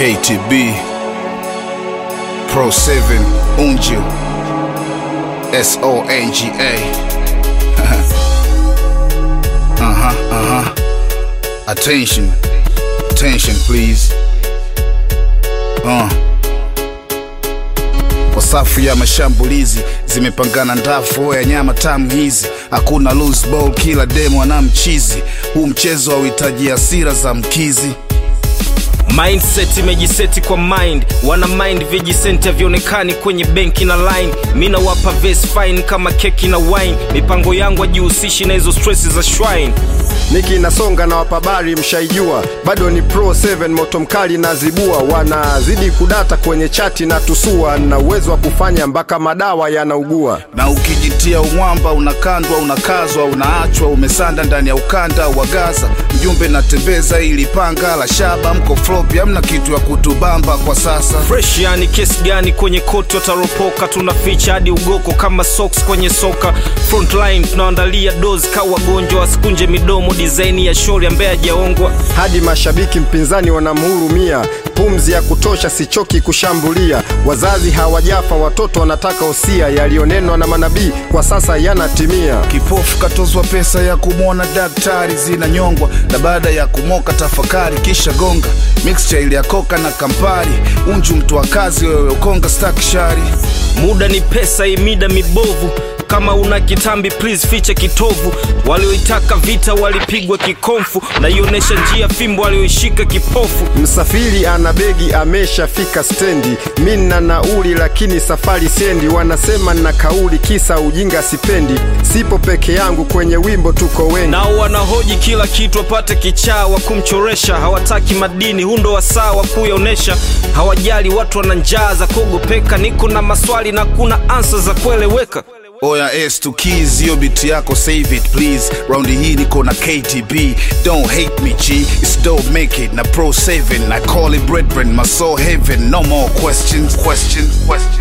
KTB Pro 7 Unju S O N G A Uh huh, uh huh. Attention, attention, please. Uh. Kwa safu ya mashambulizi zimepangana ndafu ya nyama tamu hizi, hakuna loose ball, kila demo ana mchizi. Huu mchezo hauhitaji hasira za mkizi. mindset imejiseti kwa mind wana mind vijisenti havionekani kwenye benki na line mi nawapa ves fine kama keki na wine mipango yangu ajihusishi na hizo stress za shrine niki nasonga na wapabari mshaijua bado ni pro 7 moto mkali na zibua wanazidi kudata kwenye chati na tusua na uwezo wa kufanya mpaka madawa yanaugua na ukijitia umwamba unakandwa unakazwa unaachwa umesanda ndani ya ukanda wa gaza mjumbe natembeza ili panga la shaba mko flopi amna kitu ya kutubamba kwa sasa fresh yani kesi gani kwenye koti wataropoka tunaficha hadi ugoko kama socks kwenye soka frontline tunaandalia dozi ka wagonjwa wasikunje midomo dizaini ya shori ambaye hajaongwa hadi mashabiki mpinzani wanamhurumia pumzi ya kutosha sichoki kushambulia wazazi hawajafa watoto wanataka usia yaliyonenwa na manabii kwa sasa yanatimia kipofu katozwa pesa ya kumwona daktari zinanyongwa na baada ya kumoka tafakari kisha gonga mixture ili ya koka na kampari unju mtu wa kazi wewe ukonga stakshari muda ni pesa imida mibovu kama una kitambi please ficha kitovu walioitaka vita walipigwa kikomfu naionesha njia fimbo walioishika kipofu msafiri ana begi ameshafika stendi mi na nauli lakini safari sendi wanasema na kauli kisa ujinga sipendi sipo peke yangu kwenye wimbo tuko wengi nao wanahoji kila kitu wapate kichaa wa kumchoresha hawataki madini hundo wa saa wa kuyaonesha hawajali watu wana njaa za kuogopeka niko na maswali na kuna ansa za kueleweka oya s to keys hiyo biti yako save it please raundi hii niko na ktb don't hate me g it's don't make it na pro 7 i call it brethren my soul heaven no more questions questions questions